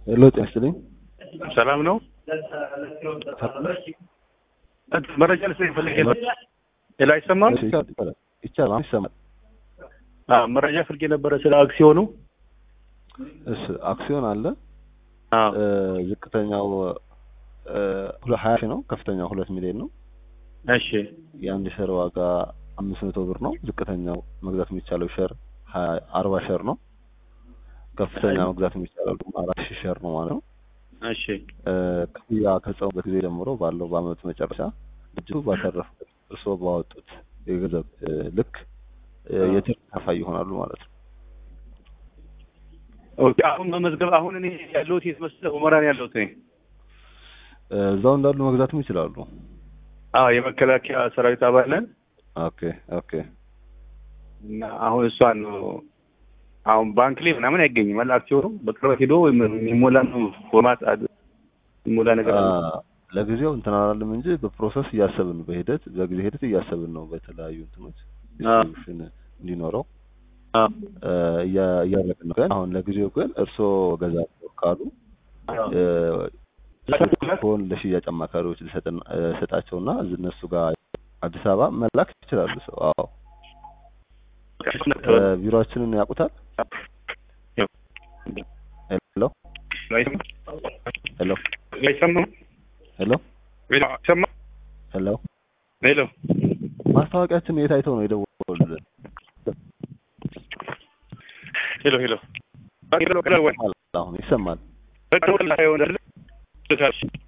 ሄሎ ጤና ይስጥልኝ። ሰላም ነው። መረጃ ልስጥ ፈልጌ ነው። ሌላ አይሰማም? እሺ፣ ይቻላል ይቻላል። አሁን ይሰማል። አዎ፣ መረጃ ፈልጌ ነበረ ስለ አክሲዮኑ። እሺ፣ አክሲዮን አለ። አዎ፣ እ፣ ዝቅተኛው እ፣ ሁለ- ሀያ ሺህ ነው። ከፍተኛው ሁለት ሚሊዮን ነው። እሺ፣ የአንድ ሸር ዋጋ አምስት መቶ ብር ነው። ዝቅተኛው መግዛት የሚቻለው ሸር ሀያ አርባ ሸር ነው። ከፍተኛ መግዛት የሚቻለው ደግሞ አራት ሺህ ሸር ነው ማለት ነው። እሺ፣ እ፣ ክፍያ ከፈጸሙበት ጊዜ ጀምሮ ባለው በአመቱ መጨረሻ ድርጅቱ ባተረፉበት እርስዎ ባወጡት የገንዘብ እ፣ ልክ እ፣ የትርፍ ተካፋይ ይሆናሉ ማለት ነው። ኦኬ። አሁን መመዝገብ አሁን እኔ ያለሁት የት መሰለህ? ሁመራ ነው ያለሁት እኔ። እ፣ እዛው እንዳሉ መግዛትም ይችላሉ። አዎ፣ የመከላከያ ሰራዊት አባል ነን ኦኬ ኦኬ እና አሁን እሷን ነው አሁን ባንክ ላይ ምናምን አይገኝም አለ አክሲዮኑ በቅርበት ሄዶ ወይም የሚሞላ ነው ፎርማት አድ- የሚሞላ ነገር አለ። አ፣ ለጊዜው እንትን አላለም እንጂ በፕሮሰስ እያሰብን በሂደት በጊዜ ሂደት እያሰብን ነው። በተለያዩ እንትኖች አ። ዲስትሪቢዩሽን እንዲኖረው አዎ፣ እ፣ እያ- እያደረግን ነው። ግን አሁን ለጊዜው ግን እርስዎ ገዛለሁ ካሉ አዎ። እ፣ ሆን ለሽያጭ አማካሪዎች ልሰጥን- እ፣ ሰጣቸውና እነሱ ጋር አዲስ አበባ መላክ ይችላሉ። ሰው አዎ፣ እ፣ ቢሮአችንን ያውቁታል። ሄሎ ሄሎ አይሰማም? ሄሎ አይሰማም? ሄሎ ሄሎ ማስታወቂያችን የት አይተው ነው የደወሉልን? ሄሎ ሄሎ ሄሎ ሄሎ አሁን ይሰማል። በቃ ወላሂ አይሆንም አይደል?